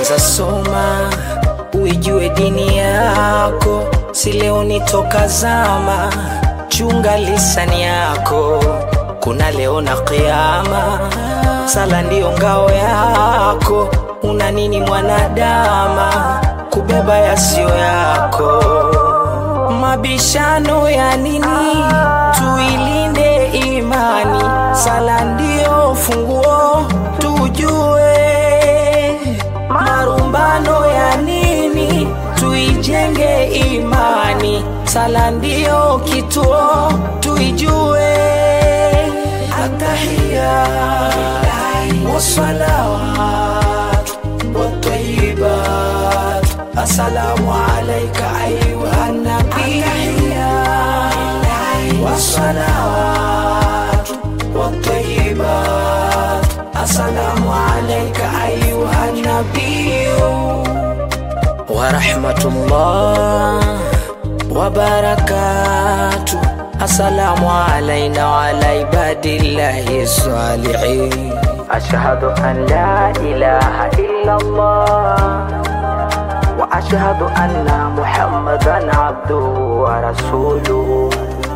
kwanza soma uijue dini yako, si leo ni toka zama. Chunga lisani yako, kuna leo na kiama. Sala ndiyo ngao yako, una nini mwanadama kubeba yasiyo yako? Mabishano ya nini? Tuilinde imani, sala ndiyo funguo, tujue marumbano ya nini? Tuijenge imani, sala ndiyo kituo, tuijue. Atahia wasalawat watayibat, assalamu alaika ayuha nabi. Wasalawat watayibat, assalamu alaika ayuha nabiyu warahmatullah wabarakatu assalamu alaina waala ibadillahi salihin ashhadu an la ilaha illa allah wa ashhadu anna muhammadan abduhu wa rasuluhu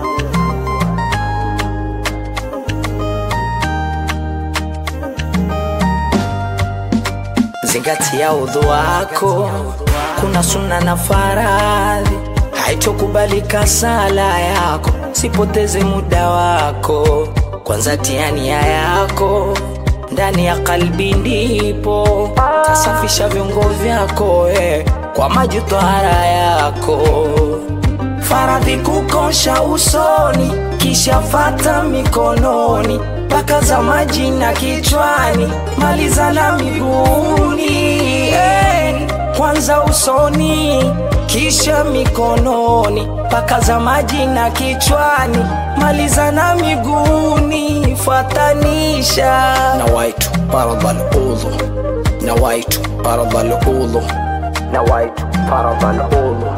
zingatia udhu wako, kuna sunna na faradhi, haitokubalika sala yako, sipoteze muda wako. Kwanza tia nia yako ndani ya kalbi, ndipo tasafisha viungo vyako eh, kwa maji tohara yako faradhi kukosha usoni, kisha fata mikononi, mpaka za maji na kichwani, maliza na miguuni. Eh, kwanza usoni, kisha mikononi, mpaka za maji na kichwani, maliza na miguuni, fuatanisha nawaitu faradhal udhu, nawaitu faradhal udhu, nawaitu faradhal udhu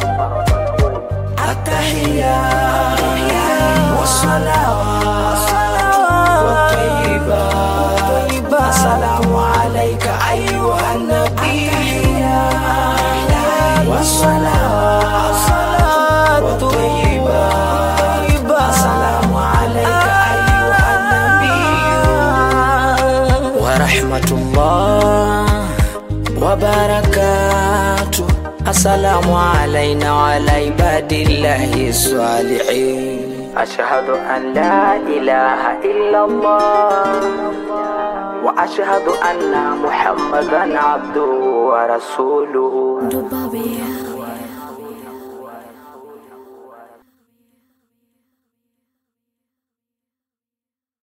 التحية والصلوات والطيبات السلام عليك أيها النبي والصلوات والطيبات السلام عليك أيها النبي ورحمة الله وبركاته السلام علينا وعلى عباد الله الصالحين أشهد أن لا إله إلا الله وأشهد أن محمدا عبده ورسوله Dubai.